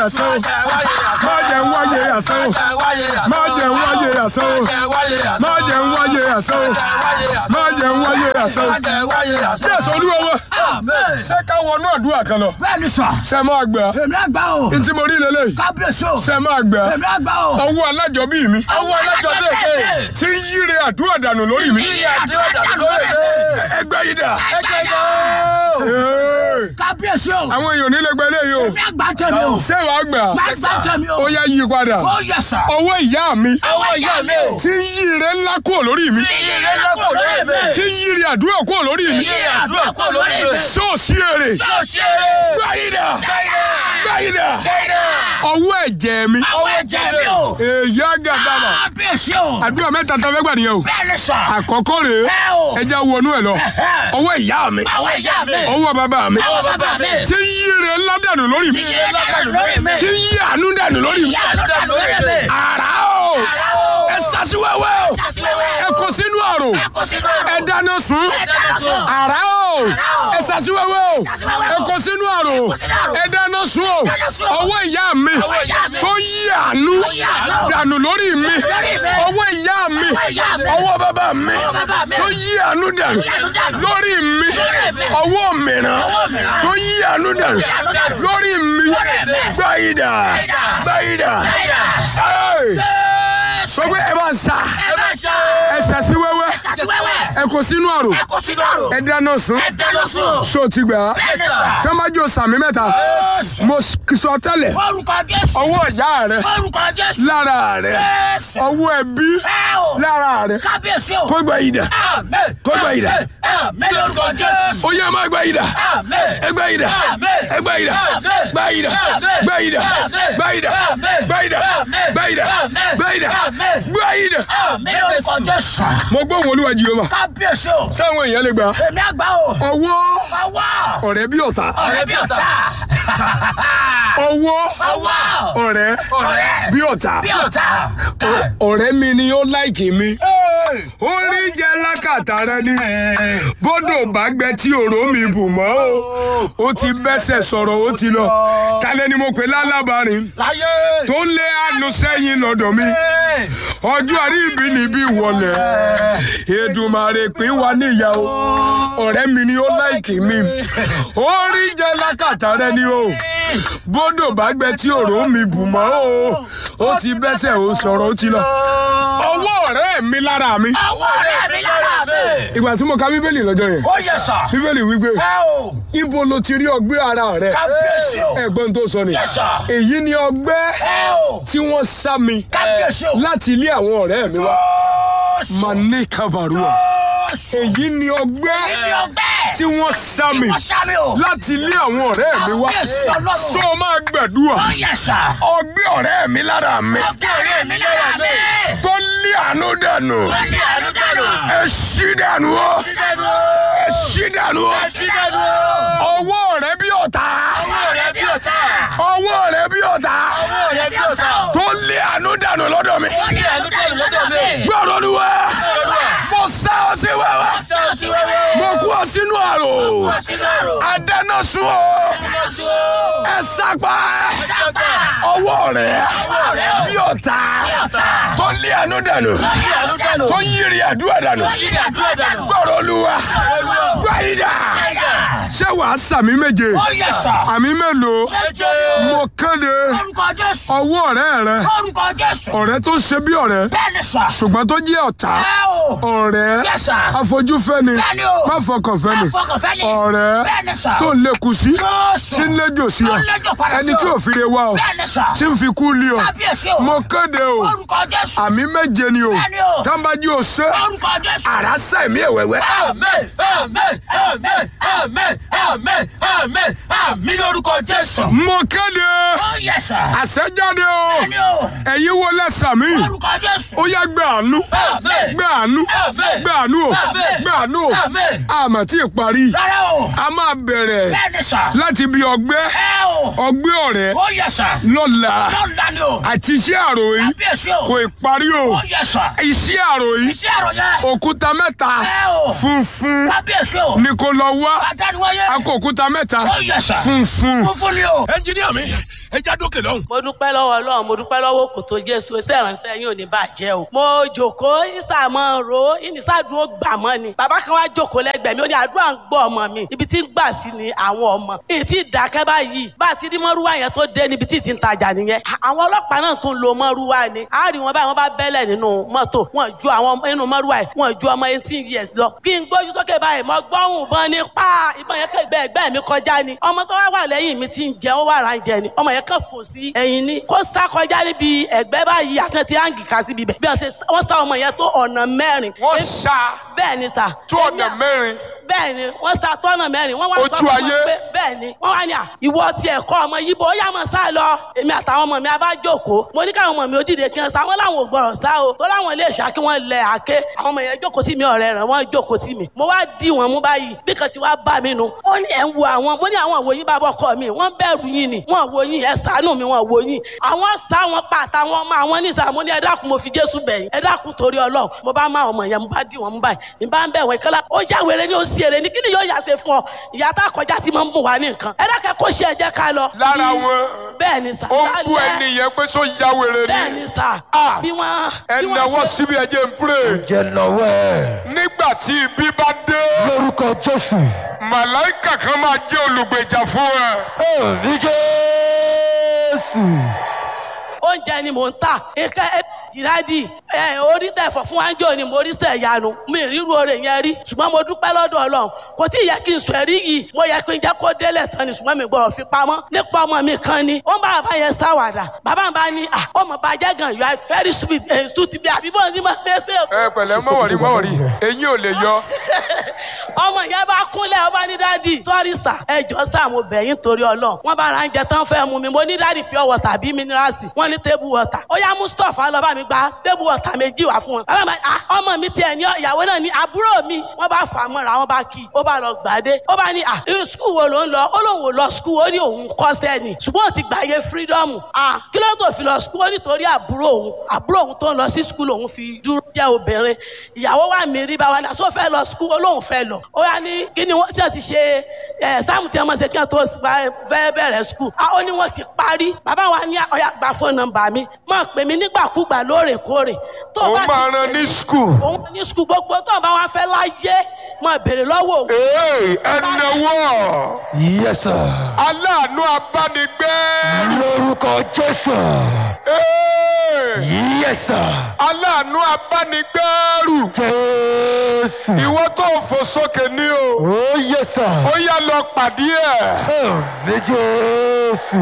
àṣẹ o má jẹ́ ń wáyé àṣẹ o má jẹ́ ń wáyé àṣẹ o má jẹ́ ń wáyé àṣẹ o má jẹ́ ń wáyé àṣẹ o. Jésù olúwa wa ṣé ká wọnú àdúrà kan lọ bẹ́ẹ̀ni sà ṣe máa gbà èmi àgbà o ntí mo rí lélẹ́yìí kábíyèsí o ṣe máa gbà èmi àgbà o. ọwọ́ alájọbí mi ọwọ́ alájọbí èké. tí ń yíre àdúrà dànù lórí mi ẹgbẹ́ yìí dà. Ee, kábíyèsí o àwọn èèyàn nílé gbẹ eléyìí o èmi àgbà tẹ̀mí o ṣé wàá gbà má gbà tẹ̀mí o ó yá yí padà ó yẹ sà ọwọ́ ìyá mi ọwọ́ ìyá mi o tí ń yíre ńlá kúrò lórí mi iye lọ́kọ̀ lórí mi tí ń yíre àdúrà kúrò lórí mi iye àdúrà kọ̀ lórí mi ṣọ́ọ̀ṣì èrè yóò ṣe gbáyìdà é gbáyìdà dáìdá ọwọ́ ẹ̀jẹ̀ mi ọwọ́ ẹ̀jẹ̀ mi o èyí àgàdàmà kábíyèsí o àdúrà mẹ́ta tó fẹ́ gbà nìyẹn o bẹ́ẹ̀ni sà àkọ́kọ́ rèé ẹ o ẹja wọnú ẹ lọ ọwọ́ ìyá mi ọwọ́ ìyá mi ọwọ́ bàbá mi ọwọ́ bàbá mi tí ń yíre ńlá dànù lórí mi iye lọ́kọ̀ lórí mi tí ń yí àánú dànù lórí mi iye lọ́kọ̀ lórí mi àrà o ẹ sasiwẹ́wẹ́ o ẹ kó sínú àrò ẹ dáná sun àrà o ẹ sasiwẹ́wẹ́ o ẹ kó sínú àrò ẹ dáná sun o ọwọ́ ìyá mi tó yí àánú dànù lórí mi ọwọ́ ìyá mi ọwọ́ bàbá mi tó yí àánú dànù lórí mi ọwọ́ mìíràn tó yí àánú dànù lórí mi gbáyìdà gbáyìdà sọ pé ẹ bá sa ẹ ṣàṣì wẹ́wẹ́ ẹ kó sínú àrò ẹ dáná sun ṣó ti gbà á tí wọ́n bá jó sàmì mẹ́ta mo sọ tẹ́lẹ̀ orúkọ jésù ọwọ́ ìyá rẹ orúkọ jésù lára rẹ jésù ọwọ́ ẹbí ẹ o lára rẹ kábíyèsí o kó gbà yìí dà àmín kó gbà yìí dà àmín lórúkọ jésù ó yẹ má gbà yìí dà àmín ẹ gbà yìí dà ẹ gbà yìí dà gbà yìí dà gbà yìí dà gbà yìí dà gbà yìí dà gbà yìí dà gbà yìí dà gbà yìí dà. àmín lórúkọ jésù mo gbóhùn olúwa jehova kábíyèsí o sáwọn èèyàn lè gbà èmi àgbà o ọwọ́ ọwọ́ ọ̀rẹ́ bí ọ̀tá ọ̀rẹ́ bí ọ̀tá ọwọ́ ọwọ́ ọ̀rẹ́ ọ̀rẹ́ bí ọ̀tá bí ọ̀tá ọ̀rẹ́ mi ni ó láìkì mi orí jẹ́ lákàtà rẹ ni bọ́dọ̀ bá gbẹ tí òró mi bù mọ́ o ó ti bẹ́sẹ̀ sọ̀rọ̀ ó ti lọ kálẹ̀ ni mo pè lálábàárín láyé tó lé àánú sẹ́yìn lọ́dọ̀ mi ọjọ́ àrí ibi níbí wọlé Èdùmàrè pín wa níyàwó ọ̀rẹ́ mi ni ó láìkì mi orí jẹ́ lákàtà rẹ ni o bọ́dọ̀ bá gbẹ tí òró mi bù mọ́ o ó ti bẹ́sẹ̀ ó sọ̀rọ̀ ó ti lọ ọwọ́ ọ̀rẹ́ mi lára mi ọwọ́ ọ̀rẹ́ mi lára mi ìgbà tí mo ka bíbélì lọ́jọ́ yẹn ó yẹ sà bíbélì wípé ẹ o ibo lo ti rí ọgbẹ́ ara rẹ kábíyèsí o ẹ̀gbọ́n tó sọ ni Yes, sir. èyí ni ọgbẹ́ ẹ o tí wọ́n sá mi kábíyèsí o láti ilé àwọn ọ̀rẹ́ mi wá mane kabarua èyí ni ọgbẹ́ ibi ọgbẹ́ tí wọ́n sá mi wọ́n sá mi o láti ilé àwọn ọ̀rẹ́ mi wá Kábíyèsí Ọlọ́run. sọ máa gbàdúrà ó yẹ sà ọgbẹ́ ọ̀rẹ́ mi lára mi ọgbẹ́ ọ̀rẹ́ mi lára mi tó lé àánú dànù ó ní àánú dànù ẹ ṣí dànù ó dànù ẹ ṣí dànù ó sí dànù ọwọ́ ọ̀rẹ́ bí ọ̀tá ọwọ́ ọ̀rẹ́ bí ọ̀tá ọwọ́ ọ̀rẹ́ bí ọ̀tá ọwọ́ ọ̀rẹ́ bí ọ̀tá tó lé àánú dànù lọ́dọ̀ mi ó ní àánú dànù lọ́dọ̀ mi gbọ́dọ̀ ni wá mo sá ọ sí wẹ́wẹ́ sọ́ọ̀sì wẹ́wẹ́ mo kú ọ sínú àrò sínú àrò adáná sun ọ sọ́ọ̀sì o ẹ sápá sápá ọwọ́ rẹ̀ ọ̀rẹ́ o bí ọ̀tá ọ̀tá tó lé àánú dànù ní àánú dànù tó yírí àdúrà dànù ní àdúrà dànù gbọ́dọ̀ olúwa gbáyìdá ṣé wàá sàmì méje ó yẹ sà àmì mélòó ẹjọ́ mo kéde orúkọ Jésù ọwọ́ ọ̀rẹ́ rẹ orúkọ Jésù ọ̀rẹ́ tó ṣe bí ọ̀rẹ́ bẹ́ẹ̀ ni sà ṣùgbọ́n tó jẹ́ ọ̀tá ẹ o ọ̀rẹ́ Yes, sir. afojúfẹ́ni Bẹ́ẹ̀ni o. má fọkàn fẹ́ni Afọkànfẹ́ ni. ọ̀rẹ́ Bẹ́ẹ̀ni sà. tó ń lékun sí Jésù. tí ń léjò sí ọ Tó ń léjò padà sí ẹni ọ. tí ò fi re wá ọ Bẹ́ẹ̀ni sà. tí ń fi kú lé ọ Kábíyèsí o. mo kéde o Orúkọ Jésù. àmì méje ni o Bẹ́ẹ̀ni o. tábàjì ò ṣe Orúkọ Jésù. àràsà ẹ̀mí ẹ̀wẹ̀wẹ̀ Àmín, àmín, àmín, àmín, àmín, àmín, àmín lórúkọ Jésù. mo kéde Ó yẹ sà. àṣẹjáde o Bẹ́ẹ̀ni o. ẹ̀yin wo lẹ́sà mi Orúkọ Jésù. ó yá gbé àánú Àmín. gbé àánú Àmín. gbé àánú o Àmín. gbé àánú o Àmín. àmọ́ tí ì parí Rárá o. a máa bẹ̀rẹ̀ Bẹ́ẹ̀ni sà. láti bí ọgbẹ́ Ẹ o. ọgbẹ́ ọ̀rẹ́ Ó yẹ sà. lọ́la Lọ́la ni o. àti iṣẹ́ àrò yìí Kábíyèsí o. kò ì parí o Ó yẹ sà. iṣẹ́ àrò yìí Iṣẹ́ àròyẹ. òkúta mẹ́ta Ẹ o. funfun Kábíyèsí o. ni kò lọ wá Adániwáyé. a kò òkúta mẹ́ta Ó yẹ sà. funfun. Funfun ni o. ẹnjiníà mi ẹ já dókè lọ́hùn. mo dúpẹ́ lọ́wọ́ ọlọ́run mo dúpẹ́ lọ́wọ́ kò tó jésù iṣẹ́ ìránṣẹ́ yín ò ní bàjẹ́ o. mo jòkóó ìsàmọ́ ro ìnísàdúró gbà mọ́ ni. bàbá kan wá jòkóó lẹ́gbẹ̀ẹ́ mi ó ní àdúrà ń gbọ́ ọmọ mi ibi tí ń gbà sí ni àwọn ọmọ. èyí tí ìdákẹ́ báyìí bá a ti rí mọ́rúwá yẹn tó dé níbi tí ì ti ń tajà nìyẹn. àwọn ọlọ́pàá náà tún lo mọ́rúwá ni. a rí wọn báyìí wọ́n bá bẹ́lẹ̀ nínú mọ́tò wọn ju àwọn nínú mọ́rúwá yìí wọn ju ọmọ eighteen years lọ. kí n gbójú sókè báyìí mo gbọ́hùn bọ́n ní pa ìbọn yẹn kẹ́gbẹ́ ẹgbẹ́ mi kọjá ni. ọmọ tó wá wà lẹ́yìn mi ti ń jẹ ó wà rà ń jẹ ni ọmọ yẹn kàn fò sí ẹ̀yìn ni kó sá kọjá níbi ẹ̀gbẹ́ báyìí àti ti áǹgì ká síbi bẹ̀ bí wọ́n ṣe wọ́n sá ọmọ yẹn tó ọ̀nà mẹ́rin. wọ́n ṣá bẹ́ẹ̀ ni sà. tó ọ̀nà mẹ́rin bẹ́ẹ̀ ni wọ́n sá tó ọ̀nà mẹ́rin wọ́n wá sọ Ojú fún ayé. wọn pé bẹ́ẹ̀ ni wọ́n wá ní à ìwọ ti ẹ̀kọ́ ọmọ yìí bó yá mọ̀ sá lọ èmi àtàwọn ọmọ mi a bá jókòó mo ní káwọn ọmọ mi ó dìde kí wọ́n sá wọ́n láwọn ò gbọ́rọ̀ sá o tó láwọn ilé ìṣá kí wọ́n lẹ àké àwọn ọmọ yẹn jókòó tì mí ọ̀rẹ́ rẹ̀ wọ́n jókòó tì mí mo wá dì wọ́n mú báyìí bí kan ti wá bá mi nu ó ní ẹ̀ ń wo àwọn mo ní àwọn òwòyìn bá bọ́kọ mi wọ́n bẹ̀rù yín ni wọ́n wo yín ẹ̀ ṣàánú mi wọ́n wo yín àwọn sá wọn pa àtàwọn ọmọ àwọn nísà mo ní ẹ dákun mo fi Jésù bẹ̀yìn ẹ dákun torí Ọlọ́run mo bá má ọmọ yẹn mo bá dì wọ́n mú báyìí ní bá ń bẹ̀ wọ́n ìkọ́lá ó já wèrè ní ó sì èrè ní kí ni yóò yà ṣe fún ọ ìyá tá a kọjá tí mo ń bù wá ní nǹkan ẹ dákẹ́ kó ṣe ẹ̀jẹ̀ ká lọ. lára Bí- wọn bẹ́ẹ̀ ni sà ó ń bú lálẹ́. ẹni yẹn pé sọ ya wèrè bẹ́ẹ̀ ni ni sà Ah. bí wọ́n ẹ bí wọ́n náwó ṣe- síbi ẹ jẹ́ n pray jẹ́ lọ́wọ́ ẹ̀ nígbà tí ibi bá dé lórúkọ jésù màláìkà kan máa jẹ́ olùgbèjà fún ẹ. ẹ̀mí jésù oúnjẹ ni mò ń tà nǹkan ẹ jìrádì ẹ orí tẹ̀fọ̀ fún wájú ni mo rí sẹ̀ yanu mi ríru oore yẹn rí ṣùgbọ́n mo dúpẹ́ lọ́dọ̀ ọlọ́run kò tí ì yẹ kí n sọ ẹ̀rí yìí mo yẹ kí n jẹ́ kó délẹ̀ tán ni ṣùgbọ́n mi gbọ́dọ̀ fi pamọ́ nípa ọmọ mi kan ni ó ń bá bàbá yẹn sáwàdà bàbá mi bá ní à ọmọ bàjẹ́ gan you are very sweet ẹ̀ sùn ti bí àbí bọ́ọ̀ ní ma ṣe é ṣe ẹ pẹ̀lẹ́ mọ̀wọ̀rí mọ̀wọ̀rí eyín ò lè yọ. ọmọ yẹn bá kúnlẹ̀ ọba ní dádì sọ́rí sà ẹjọ́ sà mo bẹ̀ yín torí ọlọ́run wọ́n bá ra ń jẹ tán fẹ́ mu mi mo ní dádì pure water bí mineralsi wọ́n ní table water ó yá mustapha lọ bá mi gba table water méjì wá fún wọn. bàbá mi ah ọmọ mi tiẹ̀ ní ìyàwó náà ní àbúrò mi wọ́n bá fà á mọ́ra wọ́n bá kí i ó bá lọ gbàdé ó bá ní ah irú skul wo ló ń lọ ó lóun ò lọ skul ó ní òun kọ́sẹ́ ni ṣùgbọ́n ó ti gbàyè freedom ah kí ló tó fi lọ skul ó nítorí àbúrò òun àbúrò òun tó ń lọ sí skul òun fi dúró jẹ́ obìnrin ìyàwó wa mi rí báwa náà sọ fẹ́ lọ skul ó lóun fẹ́ lọ ó yá ní kí ni wọ́n ti ti ṣe ẹ̀ sáàmù tí wọ́n máa ṣe kí wọ́n tó fẹ́ bẹ̀rẹ̀ skul ah ó ní wọ́n ti parí bàbá wa ní ọ̀yà gba fóònù nọ́mbà mi máa pè mí nígbàkúgbà lóòrèkóòrè tó o ó bá ti máa pè ran mí, ní skul. òun ní skul gbogbo tó o bá wá fẹ́ láyé máa béèrè lọ́wọ́ òun. ee ẹ náwó yẹsà aláàánú abánigbé. lórúkọ jésù ee yẹsà aláàánú abánigbẹ́rù. jésù ìwọ tó fò sókè ní o. ó yẹsà ó yá lọ pàdé ẹ̀. ẹ̀mí jésù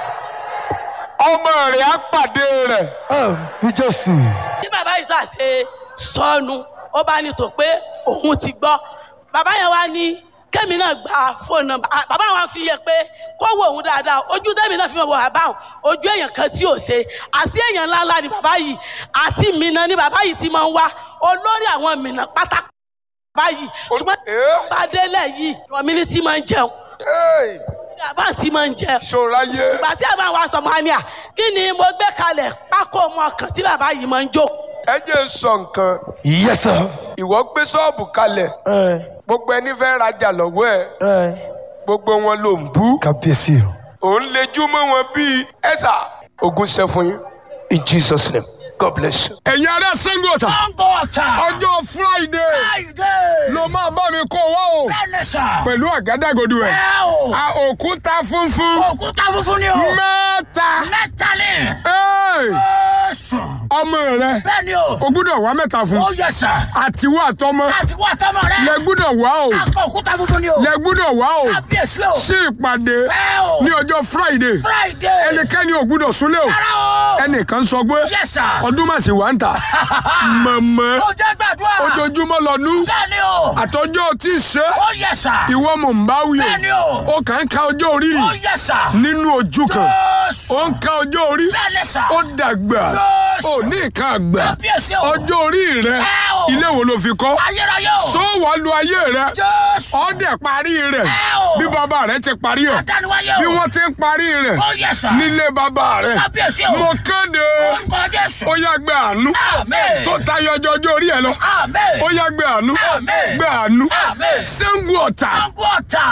ọmọ rẹ̀ á pàdé rẹ̀. ẹ̀mí jésù bí bàbá yìí ṣàṣe sọnù ó bá ní tó pé òun ti gbọ́ bàbá yẹn wá ní kémi náà gba fóònù nọ́mbà Ah, bàbá wa fi yẹ pé kó wo òun dáadáa ojú tẹ́mi náà fi mọ̀ wọ bàbá òun ojú èèyàn kan tí ò ṣe àti èèyàn ńláńlá ni bàbá yìí àti mìíràn ni bàbá yìí ti máa ń wá olórí àwọn mìíràn pátá bàbá yìí ṣùgbọ́n Eh? bá délẹ̀ yìí rọ̀mí ní tí máa ń jẹun Hey, bàbá tí máa ń jẹun ṣòráyé. ìgbà tí àbá wa sọ mọ́ àmì à kí ni mo gbé kalẹ̀ pákó ọmọ kan tí bàbá yìí máa ń jó ẹ jẹ́ n sọ nǹkan. yẹsà ìwọ gbé ṣọ́ọ̀bù kalẹ̀ gbogbo ẹni fẹ́ rajà lọ́wọ́ ẹ̀ gbogbo wọn ló ń bú. kábíyèsí o òun lejú mọ́ wọn bíi ẹ̀sà ogun ṣe fún yín in jesus name god bless you. ẹ̀yin ará sangota Sango ọ̀tà. ọjọ́ friday Friday. ló máa bá mi kó wá o Bẹ́ẹ̀ni sà. pẹ̀lú àgádágodo ẹ̀ Ẹ o. a òkúta funfun Òkúta funfun ni o. mẹ́ta Mẹ́ta ni. Hey! Ó sùn. ọmọ rẹ Bẹ́ẹ̀ni o. o gbúdọ̀ wá mẹ́ta fún Ó yẹ sà. àtiwọ́ àtọmọ Láti wá tọmọ rẹ. lẹ gbúdọ̀ wá o Akọ òkúta funfun ni o. lẹ gbúdọ̀ wá o Kábíyèsí o. sí ìpàdé Ẹ o. ní ọjọ́ friday Friday. ẹnikẹ́ni ò gbúdọ̀ súnlé o Rárá o. ẹnìkan sọ pé Yes sir. ọdún mà sí wà ń tà mọ̀mọ́ Ó jẹ́ gbàdúrà. ojoojúmọ́ lọ́dún Bẹ́ẹ̀ni o. àtọ́jọ́ tí ì ṣe Ó yẹ sà. ìwọ mò ń bá wí Bẹ́ẹ̀ni o. o ó kàn ń ka ọjọ́ orí Ó yẹ sà. nínú ojú kan Ó ó sùn. ń ka ọjọ́ orí Bẹ́ẹ̀ni sà. ó dàgbà Yes. ó ní nǹkan àgbà Kábíyèsí o. ọjọ́ orí rẹ Ẹ o. ilé wo ló fi kọ́ Ayérayé o. sọ wàá lu ayé rẹ Jésù. ó dẹ̀ parí rẹ̀ Ẹ o. o. bí bàbá rẹ ti parí ẹ̀ Adániwáyé o. bí wọ́n ti ń parí rẹ̀ Ó yẹ sà. nílé bàbá rẹ̀ Kábíyèsí o. mo kéde Orúkọ Jésù. ó yá gbé àánú Àmín. tó tayọ ọjọ́ ọjọ́ orí ẹ lọ Àmín. ó yá gbé àánú Àmín. gbé àánú Àmín. Ṣàngó Ọ̀tà Sango ọ̀tà.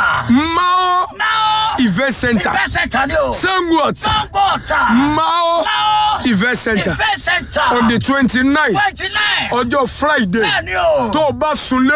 Mao Náà. event center Ìfẹ́ sẹ̀ntà ni o. Ṣàngó Ọ̀tà Sango ọ̀tà. Mao Náà. event center Ìfẹ́ sẹ̀ntà. on the twenty nine twenty nine. ọjọ́ Friday Bẹ́ẹ̀ni o. tó o bá sunlé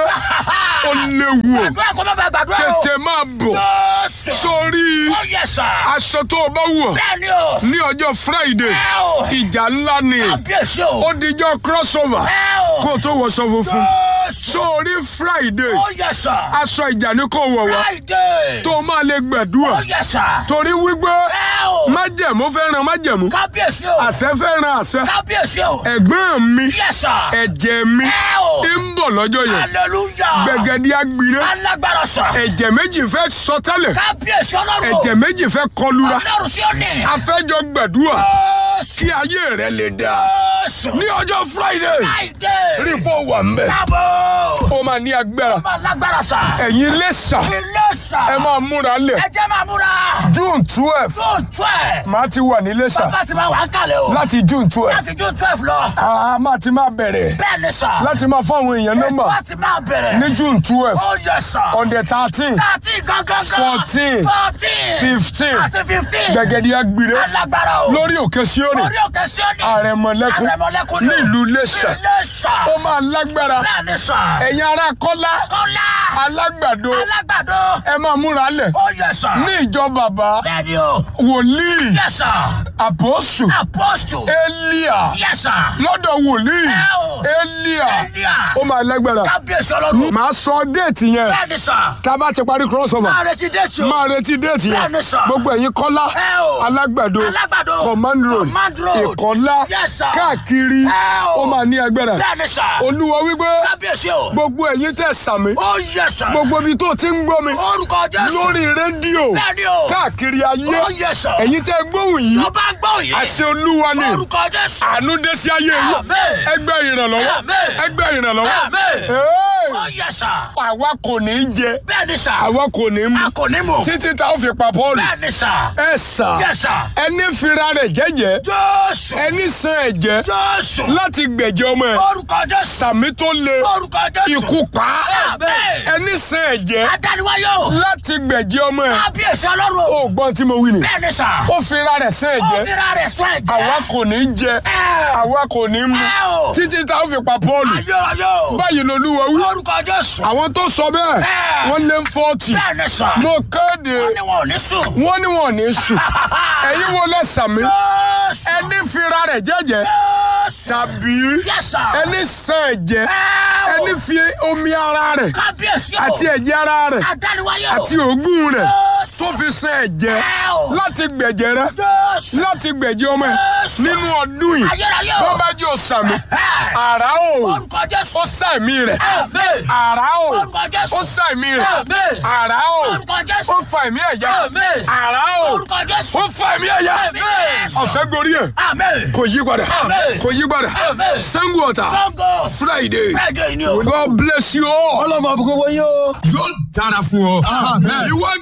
ó léwu o Gbàdúrà kó má bàa gbàdúrà o. tètè máa bọ̀ Jésù. sórí Ó yẹ sà. aṣọ tó o bá wọ̀ Bẹ́ẹ̀ni o. ní ọjọ́ Friday Ẹ o. ìjà ńlá ni Kábíyèsí o. ó dijọ́ crossover Ẹ o. kó o tó wọṣọ funfun Jésù. sórí Friday Ó yẹ sà. aṣọ ìjà ni kò wọ̀ wá Friday. tó o máa lè gbẹ̀dúrà Ó yẹ sà. torí wípé Ẹ o. májẹ̀mú fẹ́ràn májẹ̀mú Kábíyèsí o. àṣẹ fẹ́ràn àṣẹ Kábíyèsí o. ẹ̀gbọ́n mi Yẹ sà. ẹ̀jẹ̀ mi Ẹ o. ń bọ̀ lọ́jọ́ yẹn Hallelujah. gbẹ̀gẹ̀dì agbire Alágbára sà. ẹ̀jẹ̀ méjì fẹ́ sọ tẹ́lẹ̀ Kábíyèsí ọlọ́run. ẹ̀jẹ̀ méjì fẹ́ kọlura Ọlọ́run sí òní. afẹ́jọ gbẹ̀dúrà Jésù. kí ayé rẹ lè dá Jésù. ní ọjọ́ Friday Friday. rí pọ̀ wà mbẹ́ Káàbọ̀. ó máa ní agbára Ọmọ alágbára sà. ẹ̀yin lẹ́sà Ilé sà. ẹ máa múra lẹ̀ Ẹ jẹ́ máa múra. June twelve June twelve. máa ti wà ní lẹ́sà Bàbá ti máa wà á kàlẹ̀ o. láti June twelve Láti June twelve lọ. a máa ti máa bẹ̀rẹ̀ Bẹ́ẹ̀ ni sà. láti máa fáwọn èèyàn nọ́mbà Láti máa bẹ̀rẹ̀. ní June twelve Ó yẹ sà. on the thirteen Thirteen gangan. Fourteen. Fourteen. fifteen Àti fifteen. gbẹ̀gẹ̀dì agbire Alágbára o. lórí òkè Síónì Orí òkè Síónì. àrẹ̀mọ̀lẹ́kùn Àrẹ̀mọ̀lẹ́kùn ni o. nílùú Iléṣà Ilé sà. ó máa lágbára Bẹ́ẹ̀ ni sà. ẹ̀yin ará Kọ́lá Kọ́lá. alágbàdo Alágbàdo. ẹ máa múra lẹ̀ Ó yẹ sà. ní ìjọ bàbá Bẹ́ẹ̀ ni o. wòlíì Yes sir. àpọ́sù Apostle. Élíà Yes sir. lọ́dọ̀ wòlíì Ẹ o. Élíà Elia. ó máa lágbára Kábíyèsí ọlọ́run. màá sọ déètì yẹn Bẹ́ẹ̀ ni sà. tá a bá ti parí crossover Máa retí déètì o. máa retí déètì yẹn Bẹ́ẹ̀ni sà. gbogbo ẹ̀yin Kọ́lá Ẹ o. alágbàdo Alágbàdo. command road Command road. ìkọ́lá Yes sir. káàkiri Ẹ o. ó máa ní agbára Bẹ́ẹ̀ ni sà. olúwa wípé Kábíyèsí o. gbogbo ẹ̀yin tẹ̀ sàmì Ó yẹ sà. gbogbo ibi tó ti ń gbọ́ mi Orúkọ Jésù. lórí rédíò Bẹ́ẹ̀ni o. káàkiri ayé Ó yẹ sà. ẹ̀yin tẹ́ gbóhùn yìí Tó bá ń gbọ́ yìí. àṣẹ olúwa ni Orúkọ Jésù. àánú dé sí ayé yìí Àmín. ẹgbẹ́ ìrànlọ́wọ́ Àmín. ẹgbẹ́ ìrànlọ́wọ́ Àmín. Hey! Ó yẹ sà. àwa kò ní í jẹ Bẹ́ẹ̀ ni sà. àwa kò ní í mu A kò ní mọ̀. títí tá a fi pa Pọ́ọ̀lù Bẹ́ẹ̀ ni sà. ẹ sà Yes sir. ẹni fira rẹ̀ jẹ́jẹ́ Jésù. ẹni san ẹ̀jẹ̀ Jésù. láti gbẹ̀jẹ̀ ọmọ ẹ̀ Orúkọ Jésù. sàmì tó le Orúkọ Jésù. ikú pa á. Àmín. ẹni san ẹ̀jẹ̀ Adániwáyé o. láti gbẹ̀jẹ̀ ọmọ ẹ̀ Kábíyèsí ọlọ́run o. ó gbọ́n tí mo wí ni Bẹ́ẹ̀ ni sà. ó fira rẹ̀ san Ó ẹ̀jẹ̀ fira rẹ̀ sọ ẹ̀jẹ̀. àwa kò ní í jẹ Ẹ. àwa kò ní í mu Ẹ o. títí tá a fi pa Pọ́ọ̀lù Ayé ayé o. báyìí lolúwa wí Orúkọ Jésù. àwọn tó sọ bẹ́ẹ̀ Ẹ. wọ́n lé fọ́ọ̀tì Bẹ́ẹ̀ ni sà. mo kéde Wọ́n ní wọn ò ní sùn. wọ́n ní wọn ò ní sùn ẹ̀yin wo lẹ sàmì Jésù. ẹni fira rẹ̀ jẹ́jẹ́ Jésù. tàbí Yes sir. ẹni san ẹ̀jẹ̀ Ẹ o. ẹni fi omi ara rẹ̀ Kábíyèsí o. àti ẹ̀jẹ̀ ara rẹ̀ Adániwáyé o. àti òógùn rẹ̀ Jésù. tó fi san ẹ̀jẹ̀ Ẹ o. láti gbẹ̀jẹ̀ rẹ̀ Jésù. láti gbẹ̀jẹ̀ ọmọ ẹ̀ Jésù. nínú ọdún yìí Ayérayé o. bọ́bá jẹ́ òsàmì Ẹ. àrá o Orúkọ Jésù. ó sàmì rẹ̀ Àmín. àrá o Orúkọ Jésù. ó sàmì rẹ̀ Àmín. àrá o Orúkọ Jésù. ó fa ẹ̀mí ẹ̀yà Àmín. àrá o Orúkọ Jésù. ó fa ẹ̀mí ẹ̀yà Àmín. ọ̀fẹ́ gorí ẹ̀ Àmín. kò yí padà Àmín. kò yí padà Àmín. Ṣàngó Ọ̀tà Sango. Friday Friday ni o. God bless you all. ọlọ́mọ àbúkọ́ wọ́n yóò. yóò dára fún ọ. ìwọ